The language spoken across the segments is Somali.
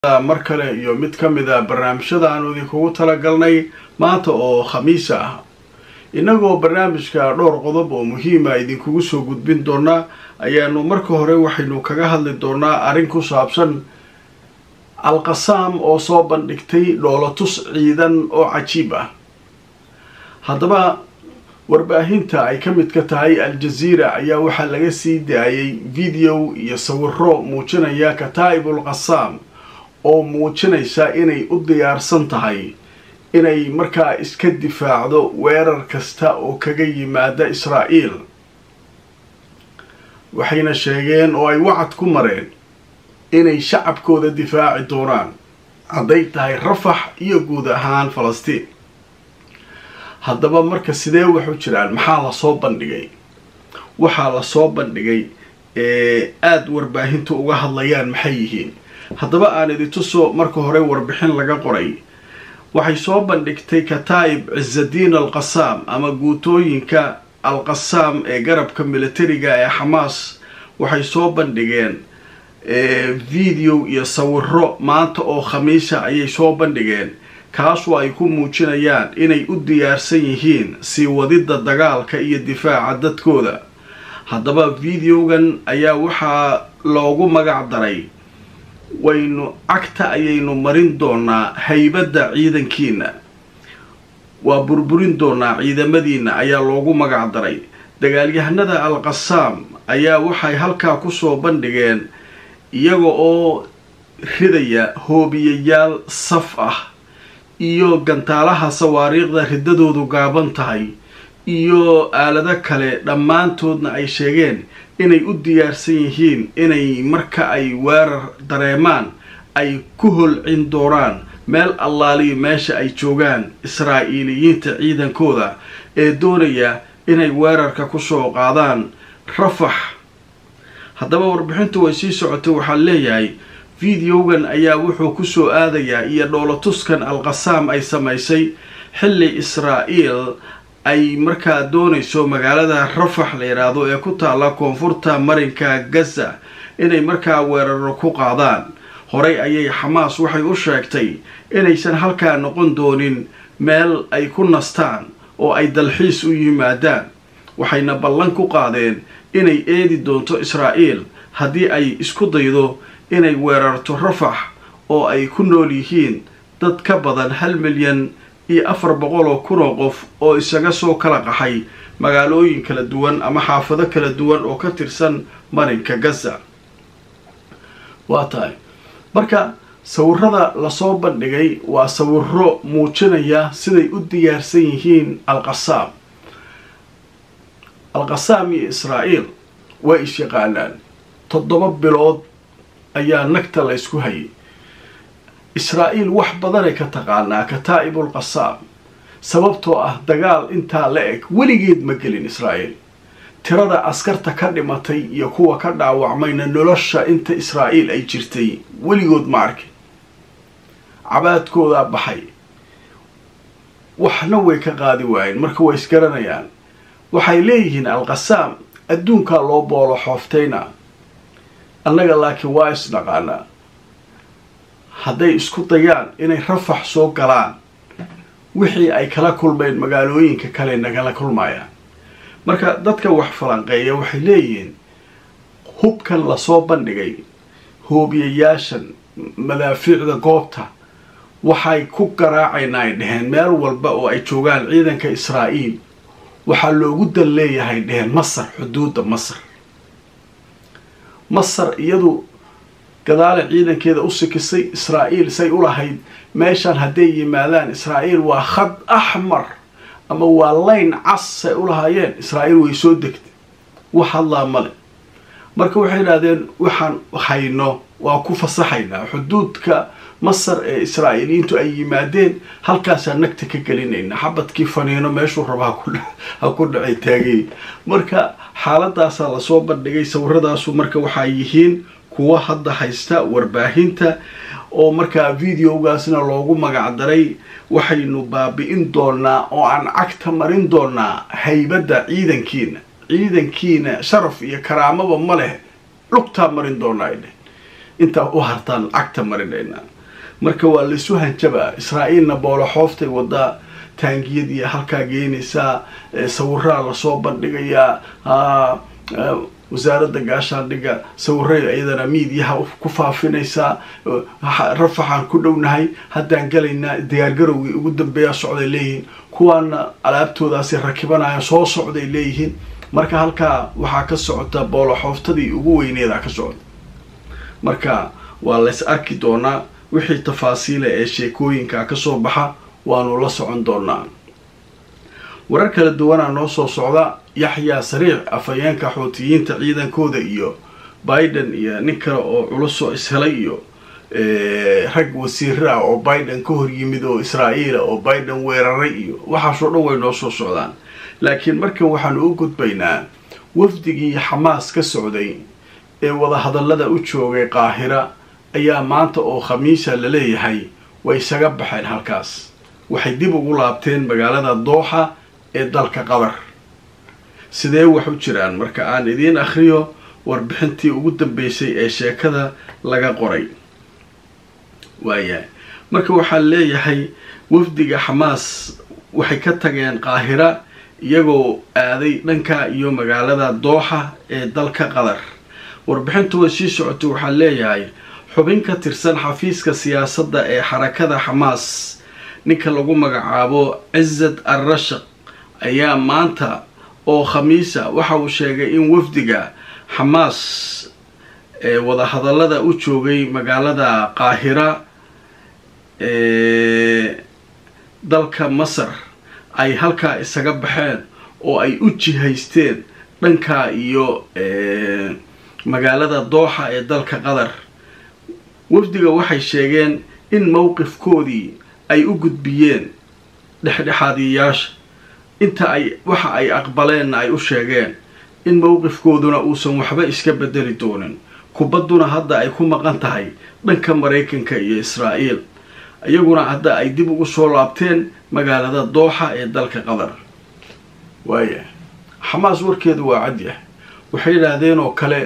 mar kale iyo mid ka mid a barnaamijyada aanu idinkugu talagalnay maanta oo khamiisa ah innagoo barnaamijka dhowr qodob oo muhiima idinkugu soo gudbin doonaa ayaanu marka hore waxaynu kaga hadli doonaa arrin ku saabsan alqasaam oo soo bandhigtay dhoolatus ciidan oo cajiib ah haddaba warbaahinta ay ka mid ka tahay al-jaziira ayaa waxaa laga sii daayay video iyo sawiro muujinaya kataa'ibul qasaam oo muujinaysa inay u diyaarsan tahay inay markaa iska difaacdo weerar kasta oo kaga yimaada israa'iil waxayna sheegeen oo ay wacad ku mareen inay shacabkooda difaaci doonaan hadday tahay rafax iyo guud ahaan falastiin haddaba marka sidee waxu jiraan maxaa lasoo bandhigay waxaa lasoo bandhigay ee aada warbaahinta uga hadlayaan maxay yihiin haddaba aan idintuso marka hore warbixin laga qoray waxay soo bandhigtay kataa'ib cisadiin alqasaam ama guutooyinka alqasaam ee garabka militariga ee xamaas waxay soo bandhigeen video iyo sawiro maanta oo khamiisa ayay soo bandhigeen kaasoo ay ku muujinayaan inay u diyaarsan yihiin sii wadidda dagaalka iyo difaaca dadkooda haddaba videogan ayaa waxaa loogu magac daray waynu cagta ayaynu marin doonaa haybadda ciidankiina waa burburin doonaa ciidamadiina ayaa loogu magac daray dagaalyahanada al-qasaam ayaa waxay halkaa kusoo bandhigeen iyaga oo ridaya hoobiyayaal saf ah iyo gantaalaha sawaariikhda riddadoodu gaaban tahay iyo aalado kale dhammaantoodna ay sheegeen inay u diyaarsan yihiin inay marka ay weerar dareemaan ay ku holcin doonaan meel allaaliyo meesha ay joogaan israa'iiliyiinta ciidankooda ee doonaya inay weerarka kusoo qaadaan rafax haddaba warbixintu way sii socotay waxaa leeyahay videogan ayaa wuxuu kusoo aadayaa iyo dhoolatuskan al-qasaam ay samaysay xilli israa'iil ay markaa doonayso magaalada rafax la yidhaahdo ee ku taalla koonfurta marinka gaza inay markaa weeraro ku qaadaan horey ayay xamaas waxay u sheegtay inaysan halkaa noqon doonin meel ay ku nastaan oo ay dalxiis u yimaadaan waxayna ballan ku qaadeen inay eedi doonto israa'iil haddii ay isku daydo inay weerarto rafax oo ay ku nool yihiin dad ka badan hal milyan iyo afar boqol oo kun oo qof oo isaga soo kala qaxay magaalooyin kala duwan ama xaafado kala duwan oo ka tirsan marinka gaza waa tahay marka sawirada lasoo bandhigay waa sawiro muujinaya siday u diyaarsan yihiin al-qasaam al-qasaam iyo israa'iil way is-yaqaanaan toddoba bilood ayaa nagta la ysku hayay israa'iil wax badanay ka taqaanaa kataa'ibul qasaam sababtoo ah dagaal intaa la eg weligeed ma gelin israa'iil tirada askarta ka dhimatay iyo kuwa ka dhaawacmayna nolosha inta israa'iil ay jirtay weligood ma arkin cabaadkoodaa baxay waxna way ka qaadi waayeen marka way isgaranayaan waxay leeyihiin al-qasaam adduunkaa loo boolo xooftayna annaga laakiin waa isnaqaanaa hadday isku dayaan inay rafax soo galaan wixii ay kala kulmeen magaalooyinka kale nagala kulmayaan marka dadka wax falanqeeya waxay leeyihiin hubkan lasoo bandhigay hoobiyayaashan madaafiicda goobta waxay ku garaacayna ay dheheen meel walba oo ay joogaan ciidanka israa'iil waxaa loogu dal leeyahay dheheen masar xuduudda masar masar iyadu gadaale ciidankeeda u sikisay israa'iil say u lahayd meeshaan hadday yimaadaan israa'iil waa khad axmar ama waa layn cas say u lahaayeen israa'iil way soo degtay wax hadlaa male marka waxay yidhahdeen waxaan hayno waa ku fasaxaynaa xuduudka masar ee israa'iiliyiintu ay yimaadeen halkaasaan nagta ka gelinaynaa xabadkii faniino meeshuu raba ha ku dhacay taagay marka xaaladaasaa lasoo bandhigay sawiradaasu marka waxaa yihiin kuwa hadda haysta warbaahinta oo markaa videogaasna loogu magac daray waxaynu baabi'in doonaa oo aan cagta marin doonaa haybadda ciidankiina ciidankiina sharaf iyo karaamaba ma leh lugtaa marin doonaa ay dheh intaa u hartaan cagta marinaynaa marka waa laysu hanjabaa israa'iilna booloxooftay wadaa taangiyadii halkaa geynaysaa sawiraa lasoo bandhigayaa wasaaradda gaashaandhigga sawiray iyadana miidyaha ku faafinaysaa rafaxaan ku dhownahay haddaan galaynaa diyaargarowgii ugu dambeeya socday leeyihiin kuwaana alaabtoodaasi rakibanaya soo socday leeyihiin marka halkaa waxaa ka socota booloxooftadii ugu weyneeda ka socda marka waa lays arki doonaa wixii tafaasiila ee sheekooyinka kasoo baxa waanu la socon doonaa warar kala duwanaa noo soo socda yaxyaa sariic afhayeenka xuutiyiinta ciidankooda iyo biden iyo nin kale oo culusoo ishelay iyo rag wasiiro ah oo biden ka hor yimid oo israa'iila oo biden weeraray iyo waxaasoo dhan way noo soo socdaan laakiin markan waxaanu u gudbaynaa wafdigii xamaas ka socday ee wadahadallada u joogay qaahira ayaa maanta oo khamiisa la leeyahay way isaga baxeen halkaas waxay dib ugu laabteen magaalada dooxa ee dalka qatar sidee wax u jiraan marka aan idiin akhriyo warbixintii ugu dambeysay ee sheekada laga qoray waayahay marka waxaa leeyahay wafdiga xamaas waxay ka tageen qaahira iyagoo aaday dhanka iyo magaalada dooxa ee dalka qatar warbixintu way sii socotay waxaa leeyahay xubin ka tirsan xafiiska siyaasadda ee xarakada xamaas ninka lagu magacaabo cizad al rashaq ayaa maanta oo khamiisa waxa uu sheegay in wafdiga xamaas ee wadahadallada u joogay magaalada qaahira ee dalka masar ay halkaa isaga baxeen oo ay u jihaysteen dhanka iyo magaalada dooxa ee dalka qatar wafdiga waxay sheegeen in mowqifkoodii ay u gudbiyeen dhexdhexaadiyayaasha inta ay waxa ay aqbaleenna ay u sheegeen in mowqifkooduna uusan waxba iska bedeli doonin kubadduna hadda ay ku maqan tahay dhanka maraykanka iyo israa'iil iyaguna hadda ay dib ugu soo laabteen magaalada dooxa ee dalka qatar waaya xamaas warkeedu waa cadyah waxay yidhaahdeen oo kale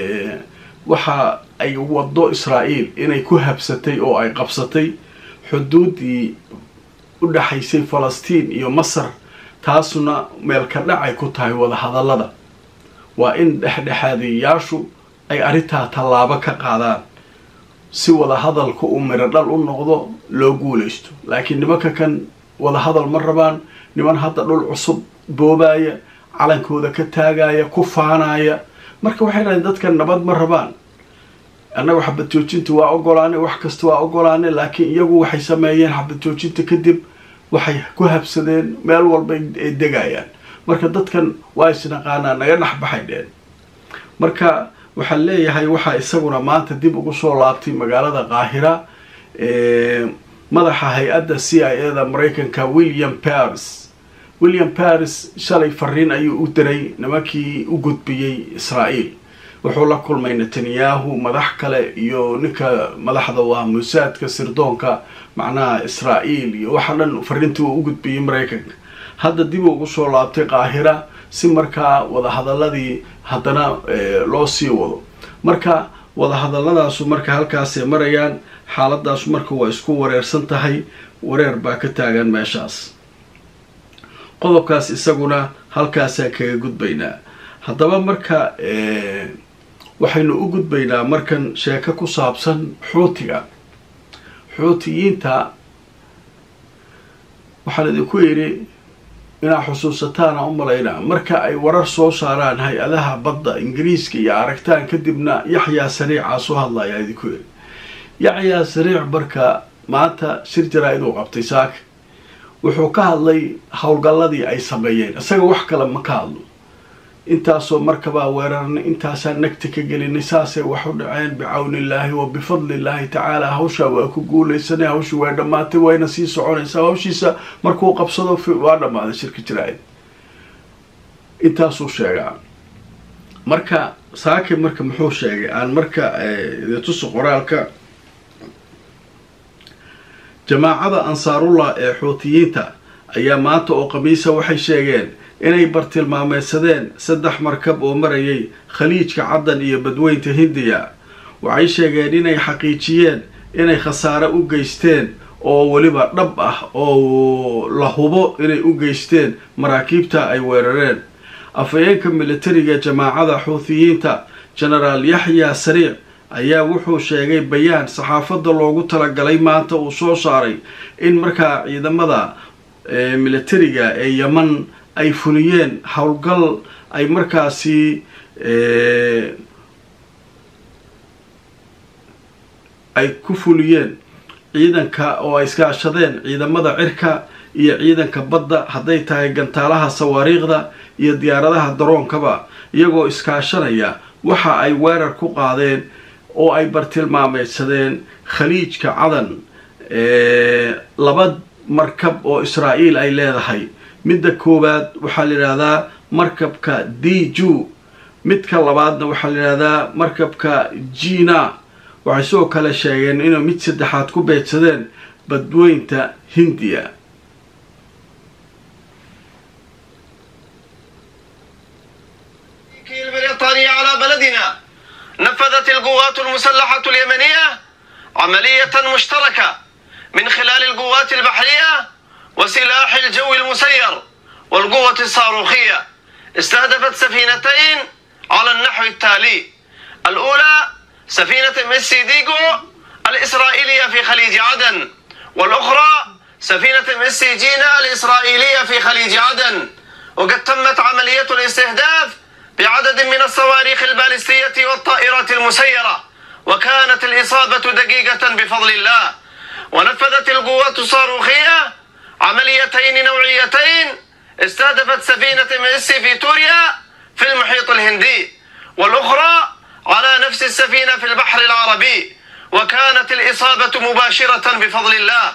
waxa ay waddo israa'iil inay ku habsatay oo ay qabsatay xuduuddii u dhaxaysay falastiin iyo masar taasuna meelka dhacay ku tahay wadahadallada waa in dhexdhexaadiyayaashu ay arrintaa tallaabo ka qaadaan si wadahadalka uu midho dhal u noqdo loo guulaysto laakiin nimanka kan wadahadal ma rabaan niman hadda dhul cusub boobaaya calankooda ka taagaya ku faanaya marka waxay dhahaen dadkan nabad ma rabaan annaga xabad joojinta waa ogolaane wax kasta waa ogolaane laakiin iyagu waxay sameeyeen xabad joojinta kadib waxay ku habsadeen meel walba ay degayaan marka dadkan waa isnaqaanaa naga dhexbaxay dheen marka waxaan leeyahay waxaa isaguna maanta dib ugu soo laabtay magaalada qaahira madaxa hay-adda c i a da maraykanka william paris william paris shalay fariin ayuu u diray nimankii u gudbiyey israa'iil wuxuu la kulmay netanyahu madax kale iyo ninka madaxda waa musaadka sirdoonka macnaha israa'iil iyo waxa dhan fariintii uu u gudbiyey maraykanka hadda dib ugu soo laabtay qaahira si markaa wadahadaladii haddana loo sii wado marka wadahadaladaasu marka halkaasay marayaan xaaladaasu marka waa isku wareersan tahay wareer baa ka taagan meeshaas qodobkaas isaguna halkaasaan kaga gudbaynaa haddaba marka waxaynu u gudbaynaa markan sheeko ku saabsan xuutiga xuutiyiinta waxaan idinku yidhi inaa xusuusataana u malaynaa marka ay warar soo saaraan hay-adaha badda ingiriiska iyo aragtaan kadibna yaxyaa sariicaa soo hadlayaa idinku yidhi yaxyaa sariic marka maanta shir jaraa-id uu qabtay saaka wuxuu ka hadlay howlgalladii ay sameeyeen isaga wax kale ma ka hadlo intaasoo markabaa weerarnay intaasaa nagta ka gelinay saasay wax u dhaceen bicawnillaahi wa bifadlillaahi tacaala hawshaa waa ku guulaysanay hawsha waa dhammaatay wayna sii soconaysaa hawshiisa markuu qabsado waa dhammaaday shirka jiraa-id intaasuu sheegaa marka saake marka muxuu sheegay aan marka idintuso qoraalka jamaacada ansaarullah ee xuutiyiinta ayaa maanta oo khamiisa waxay sheegeen inay bartilmaameysadeen saddex markab oo marayay khaliijka caddan iyo badweynta hindiya waxay sheegeen inay xaqiijiyeen inay khasaare u geysteen oo weliba dhab ah oo la hubo inay u geysteen maraakiibta ay weerareen afhayeenka militariga jamaacada xuuthiyiinta genaraal yaxya sariic ayaa wuxuu sheegay bayaan saxaafadda loogu talagalay maanta uu soo saaray in markaa ciidamada militariga ee yeman ay fuliyeen howlgal ay markaasi ay ku fuliyeen ciidanka oo ay iskaashadeen ciidamada cirka iyo ciidanka badda hadday tahay gantaalaha sawaariikhda iyo diyaaradaha daroonkaba iyagoo iskaashanaya waxa ay weerar ku qaadeen oo ay bartilmaameydsadeen khaliijka cadan laba markab oo israa'iil ay leedahay midda koowaad waxaa la yidhahdaa markabka d ju midka labaadna waxaa la yidhahdaa markabka jina waxay sidoo kale sheegeen inay mid saddexaad ku beedsadeen badweynta hindiya البريطانية على بلدنا نفذت القوات المسلحة اليمنية عملية مشتركة من خلال القوات البحرية وسلاح الجو المسير والقوة الصاروخية استهدفت سفينتين على النحو التالي الأولى سفينة ميسي ديجو الإسرائيلية في خليج عدن والأخرى سفينة ميسي جينا الإسرائيلية في خليج عدن وقد تمت عملية الاستهداف بعدد من الصواريخ البالستية والطائرات المسيرة وكانت الإصابة دقيقة بفضل الله ونفذت القوات الصاروخية عمليتين نوعيتين استهدفت سفينة ميسي في توريا في المحيط الهندي والأخرى على نفس السفينة في البحر العربي وكانت الإصابة مباشرة بفضل الله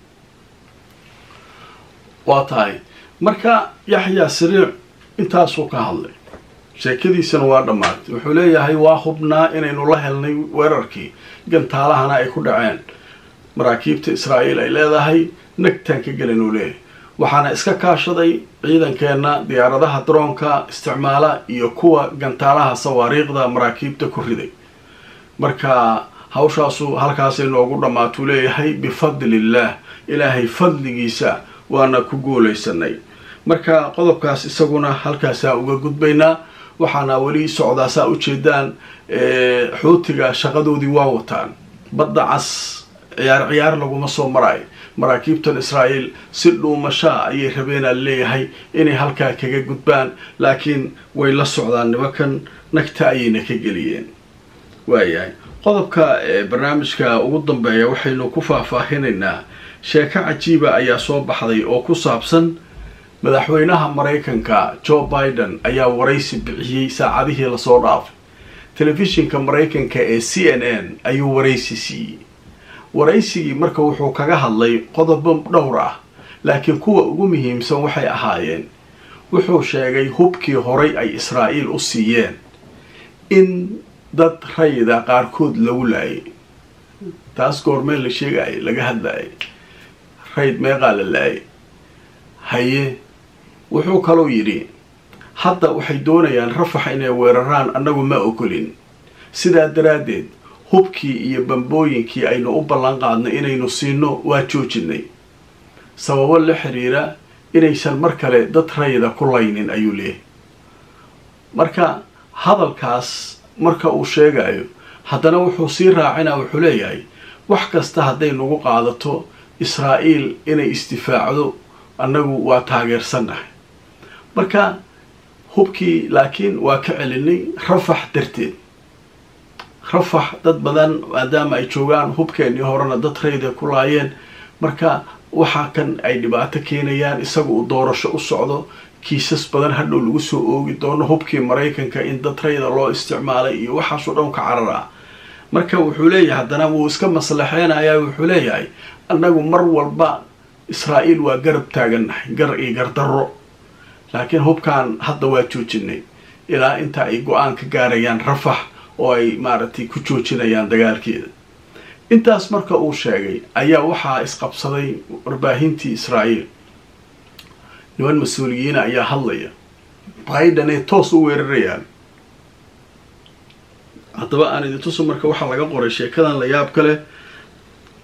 waa tahay marka yaxyaa sariic intaasuu ka hadlay sheekadiisana waa dhammaatay wuxuu leeyahay waa hubnaa inaynu la helnay weerarkii gantaalahana ay ku dhaceen maraakiibta israa'iil ay leedahay nagtaan ka gelin uu leeyahay waxaana iska kaashaday ciidankeenna diyaaradaha daroonka isticmaala iyo kuwa gantaalaha sawaariikhda maraakiibta ku riday marka hawshaasu halkaasay noogu dhammaatuu leeyahay bifadlillaah ilaahay fadligiisa waana ku guulaysanay marka qodobkaas isaguna halkaasaa uga gudbaynaa waxaana weli socdaa saa ujeedaan xuutiga shaqadoodii waa wataan badda cas ciyaar ciyaar laguma soo maraayo maraakiibtan israa'iil si dhuumashaa ayay rabeenaa leeyahay inay halkaa kaga gudbaan laakiin way la socdaan nimankan nagta ayayna ka geliyeen waayahay qodobka barnaamijka ugu dambeeya waxaynu ku faahfaahinaynaa sheeko cajiiba ayaa soo baxday oo ku saabsan madaxweynaha maraykanka joe biden ayaa waraysi bixiyey saacadihii lasoo dhaafay telefishinka maraykanka ee c n n ayuu waraysi siiyey waraysigii marka wuxuu kaga hadlay qodobo dhowr ah laakiin kuwa ugu muhiimsan waxay ahaayeen wuxuu sheegay hubkii horay ay israa'iil u siiyeen in dad rayida qaarkood lagu laayay taas goormee la sheegayay laga hadlayay rayd meeqaa la laayay haye wuxuu kaloo yidhi hadda waxay doonayaan rafax inay weeraraan annagu ma ogolin sidaa daraaddeed hubkii iyo bambooyinkii aynu u ballan qaadnay inaynu siino waa joojinay sababo la xiriira inaysan mar kale dad rayida ku laynin ayuu leeyahay marka hadalkaas marka uu sheegayo haddana wuxuu sii raacinaa wuxuu leeyahay wax kasta hadday nagu qaadato israa'iil inay isdifaacdo annagu waa taageersannahay marka hubkii laakiin waa ka celinay rafax darteed rafax dad badan maadaama ay joogaan hubkeennii horena dad rayda ku laayeen marka waxa kan ay dhibaato keenayaan isaga uu doorasho u socdo kiisas badan hadhow lagu soo oogi doono hubkii maraykanka in dad rayda loo isticmaalay iyo waxaasoo dhan ka carar ah marka wuxuu leeyahay haddana wuu iska maslaxeynayaa wuxuu leeyahay annagu mar walba israa'iil waa garab taagannahay gar iyo gardarro laakiin hubkan hadda waa joojinay ilaa inta ay go-aan ka gaarayaan rafax oo ay maaragtay ku joojinayaan dagaalkeeda intaas marka uu sheegay ayaa waxaa isqabsaday warbaahintii israa'iil niman mas-uuliyiina ayaa hadlaya biden ay toos u weerarayaan haddaba aan idintusu marka waxaa laga qoray sheekadan la yaab ka leh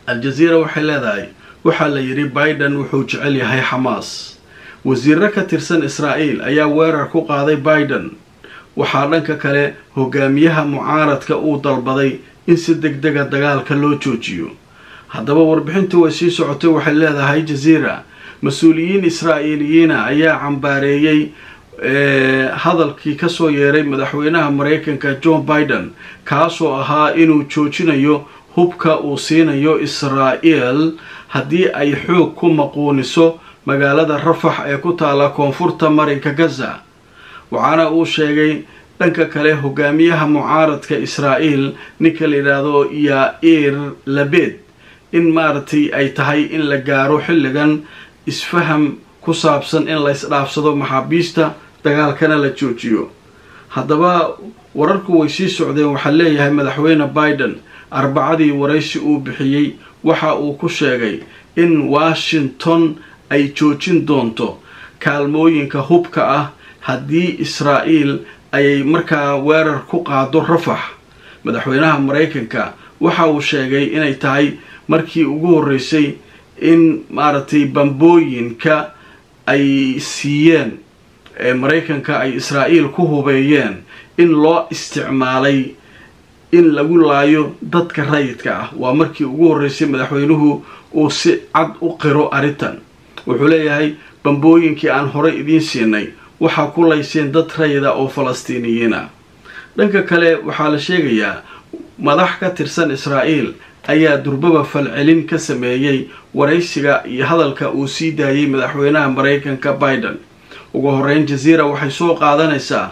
al-jaziira waxay leedahay waxaa la yidhi biden wuxuu jecel yahay xamaas wasiiro ka tirsan israa'iil ayaa weerar ku qaaday biden waxaa dhanka kale hogaamiyaha mucaaradka uu dalbaday in si deg dega dagaalka loo joojiyo haddaba warbixintii way sii socotay waxay leedahay jaziira mas-uuliyiin israa'iiliyiina ayaa cambaareeyey hadalkii kasoo yeeray madaxweynaha maraykanka john biden kaasoo ahaa inuu joojinayo hubka uu siinayo israa'el haddii ay xoog ku maquuniso magaalada rafax ee ku taala koonfurta marinka gaza waxaana uu sheegay dhanka kale hogaamiyaha mucaaradka israa'iil ninka la yidhaahdo yair labed in maaragtay ay tahay in la gaaro xilligan isfaham ku saabsan in la isdhaafsado maxaabiista dagaalkana la joojiyo haddaba wararku way sii socdeen waxaa leeyahay madaxweyne biden arbacadii waraysi uu bixiyey waxa uu ku sheegay in washington ay joojin doonto kaalmooyinka hubka ah haddii israa'iil ayay markaa weerar ku qaado rafax madaxweynaha maraykanka waxa uu sheegay inay tahay markii ugu horreysay in maaragtay bambooyinka ay siiyeen ee maraykanka ay israa'iil ku hubeeyeen in loo isticmaalay in lagu laayo dadka rayidka ah waa markii ugu horreysay madaxweynuhu uu si cad u qiro arrintan wuxuu leeyahay bambooyinkii aan horey idiin siinay waxaa ku layseen dad rayida oo falastiiniyiin ah dhanka kale waxaa la sheegayaa madax ka tirsan israa'iil ayaa durbaba falcelin ka sameeyey waraysiga iyo hadalka uu sii daayey madaxweynaha maraykanka biden ugu horeyn jaziira waxay soo qaadanaysaa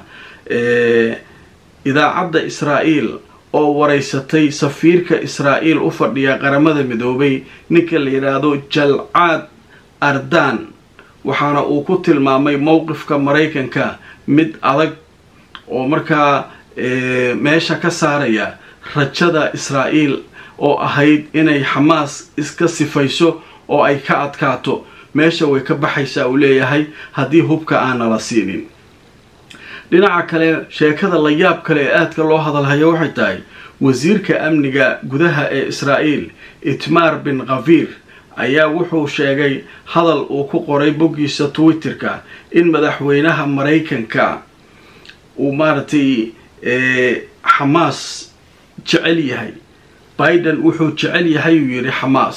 idaacadda israa'iil oo waraysatay safiirka israa'iil u fadhiya qaramada midoobay ninka la yidhaahdo jalcaad ardan waxaana uu ku tilmaamay mowqifka maraykanka mid adag oo markaa meesha ka saaraya rajada israa'iil oo ahayd inay xamaas iska sifayso oo ay ka adkaato meesha way ka baxaysaa uu leeyahay haddii hubka aana la siinin dhinaca kale sheekada la yaab kale ee aadka loo hadalhayo waxay tahay wasiirka amniga gudaha ee israa'iil itmaar bin khafiir ayaa wuxuu sheegay hadal uu ku qoray boggiisa twitterka in madaxweynaha maraykanka uu maaragtay xamaas jecel yahay biden wuxuu jecel yahay uu yidhi xamaas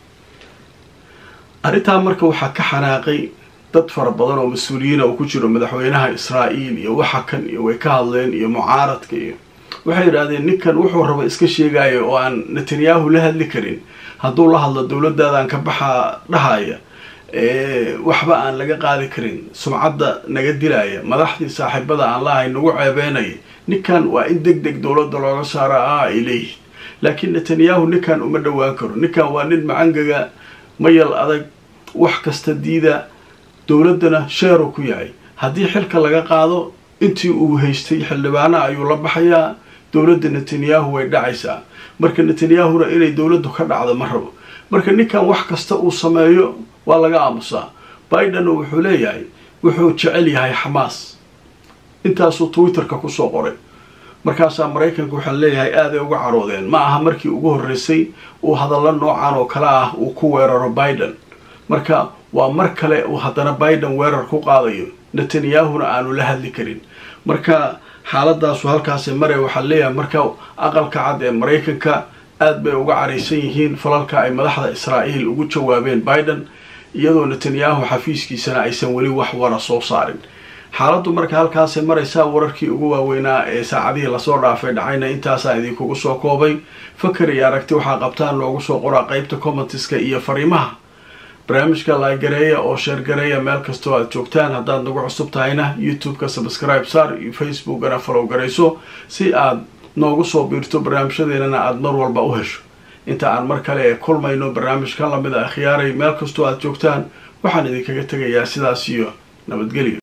arrintaa marka waxaa ka xanaaqay dad fara badan oo mas-uuliyiina uu ku jiro madaxweynaha israa'iil iyo waxa kan iyo way ka hadleen iyo mucaaradka iyo waxay yidhaahdeen ninkan wuxuu raba iska sheegaya oo aan netanyahu la hadli karin hadduu la hadlo dowladaadan ka baxaa dhahaya waxba aan laga qaadi karin sumcadda naga dilaya madaxdii saaxiibada aan lahay nagu ceebeynaya ninkan waa in deg deg dowladda looga saara ah ay leeyihin laakiin netanyahu ninkan uma dhowaan karo ninkan waa nin macangaga mayal adag wax kasta diida dowladdana sheeru ku yahay haddii xilka laga qaado intii uu haystay xildhibaana ayuu la baxayaa dowladda netanyahu way dhacaysaa marka netanyahuna inay dowladdu ka dhacdo ma rabo marka ninkan wax kasta uu sameeyo waa laga aamusaa bidenna wuxuu leeyahay wuxuu jecel yahay xamaas intaasuu twitterka kusoo qoray markaasaa maraykanka waxaa leeyahay aaday uga caroodeen ma aha markii ugu horreysay uu hadallo noocan oo kale ah uu ku weeraro biden marka waa mar kale uu haddana biden weerar ku qaadayo netanyahuna aanu la hadli karin marka xaaladaasu halkaasi mare waxaa leeyahay marka aqalka cad ee maraykanka aad bay uga caraysan yihiin falalka ay madaxda israa'iil ugu jawaabeen biden iyadoo netanyahu xafiiskiisana aysan weli wax wara soo saarin xaaladdu marka halkaasay maraysaa wararkii ugu waaweynaa ee saacadihii lasoo dhaafay dhacayna intaasaa idinkugu soo koobay fakar iyo aragti waxaa qabtaan loogu soo qoraa qeybta commentiska iyo fariimaha barnaamijka laagareeya oo sheergareeya meel kastoo aad joogtaan haddaad nagu cusub tahayna youtube-ka subscribe saar iyo facebookana falow garayso si aad noogu soo biirto barnaamijyadeennana aada mar walba u hesho inta aan mar kale ee kulmayno barnaamijkan lamid a akhyaaray meel kastoo aad joogtaan waxaan idinkaga tegayaa sidaas iyo nabadgelyo